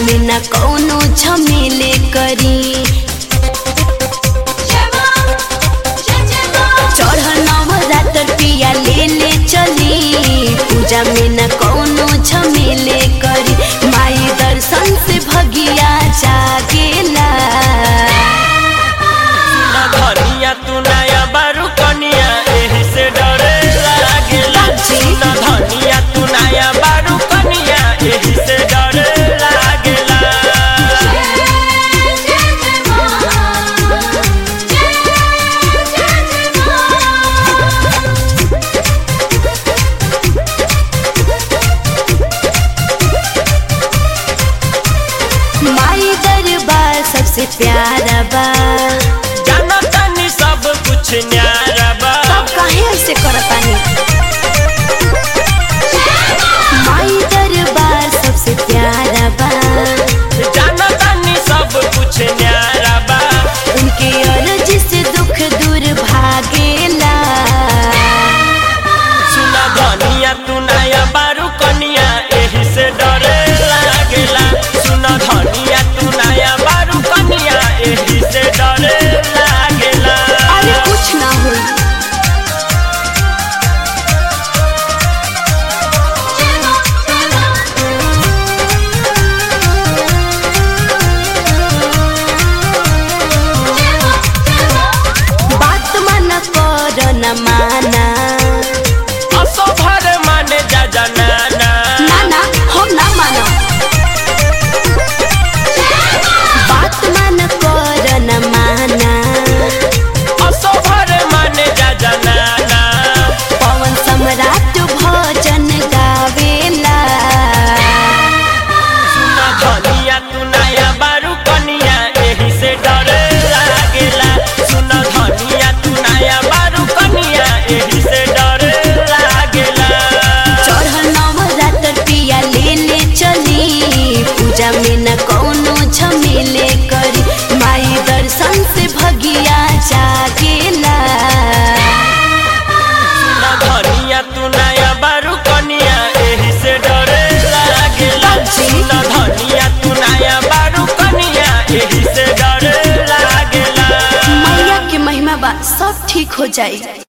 में न कौनो झमेले करी चढ़ नवरात्र पिया ले ले चली पूजा में न कौनो झमेले करी माई दर्शन से भगिया जागेला ना धनिया तू नया बारू कनिया एही से डरे लागेला ना धनिया तू नया बारू कनिया एही से डरे लागेला माई दरबार सबसे प्यारा बा जाना तनी सब कुछ न्यारा बा सब काहे ऐसे करतानी माई दरबार सबसे प्यारा बा जाना तनी सब कुछ न्यारा बा उनके अर्ज से दुख दूर भागेला सुना धनिया तू नया बारू कनिया एही से डरे लागेला सुना धनिया तू नया बारू कनिया एही से डरे लागेला अरे कुछ ना हो बात मन कर न माना असो भर माने जा जनाना ना ना हम ना मानो बात मन कर न माना असो भर माने जा जनाना पवन सम्राट भजन गावेला सुना धनिया तू नया बारू कनिया एही से डरे लागेला सुना धनिया तू नया बारू कनिया एही से डरे लागेला चढ़ नवरात्र पिया ले ले चली पूजा में न कौनो झमेले करी माई दर्शन से भगिया जागेला ना धनिया तू नया बारू कनिया एही से डरे लागेला ना धनिया तू नया बारू कनिया एही से डरे लागेला मैया के महिमा बा सब ठीक हो जाई